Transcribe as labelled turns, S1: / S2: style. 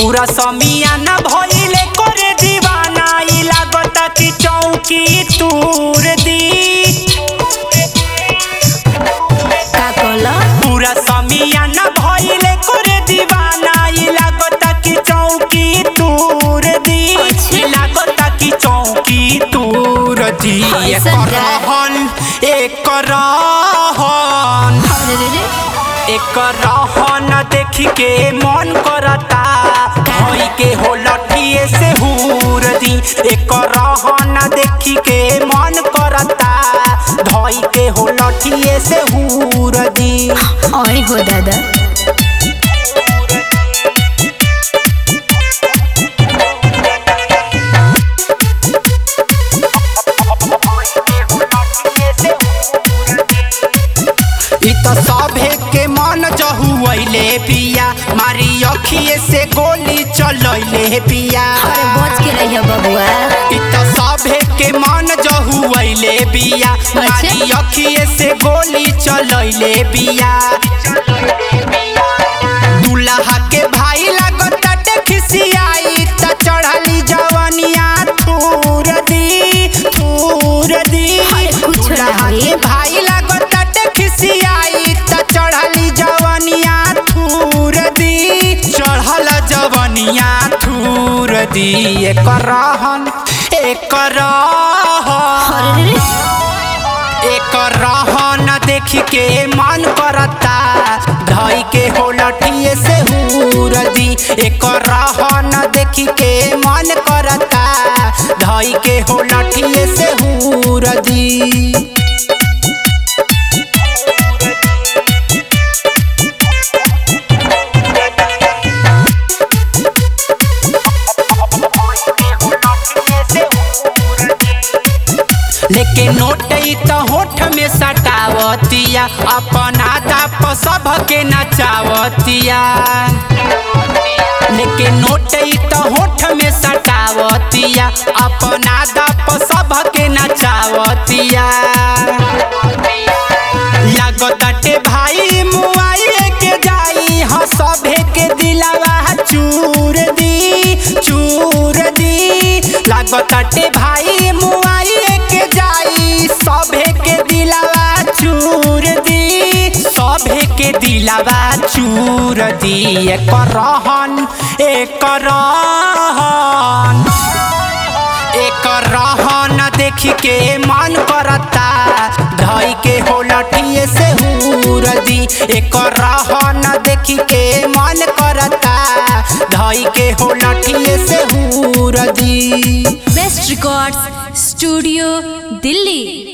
S1: पूरा समियाना भइले करे दीवाना ई लागता कि चौकी तूर दी
S2: का कहला
S1: पूरा समियाना भइले करे दीवाना ई लागता कि चौकी तूर दी ई लागता कि चौकी तूर दी एक
S2: ऐसा का?
S1: रहन एक रहन
S2: अरे रे रे
S1: एक रहन देख के मन करता भई के हो लठिए से हूर दी एक रहन देख के मन करता धई के हो लठिए से हूर दी
S2: ओए हो दादा
S1: इ त सभे के मन जहुआइले पिया मारी अखिए से गोली चलैले पिया
S2: अरे बच के रहिए बबुआ
S1: इ त सभे के मन जहुआइले बिया मारी अखिए से गोली चलैले बिया दुल्हा के भाई लागत खिसियाई त चढ़ली जवनिया थूर दी थूर दी
S2: अरे कुछ ना
S1: दुल्हा
S2: होई।
S1: के भाई लागत खिसियाई त चढ़ली जवनिया थूर दी चढ़ल जवनिया थूर दी एक रहन एक रहन
S2: अरे रे रे
S1: एक रहन देख के मन करता धई के हो लठिए से हूर दी एक रहन देख के मन करता धई के हो लठिए से हूर दी लेके नोट ई त होठ में सटावतिया अपना दाप सबके नचावतिया लेके नोट ई त होठ में सटावतिया अपना दाप सबके नचावतिया लागताटे भाई मुआइए के जाई ह सभे के दिलवा चूर दी चूर दी लागताटे भाई मुआइए के जाई सभे के दिलवा चूर दी सभे के दिलवा चूर दी एक रहन एक रहन एक रहन देख के मन करता धई के हो लठिए से हूर दी एक रहन देख के मन करता धई के हो लठिए से हूर the
S2: best records studio Delhi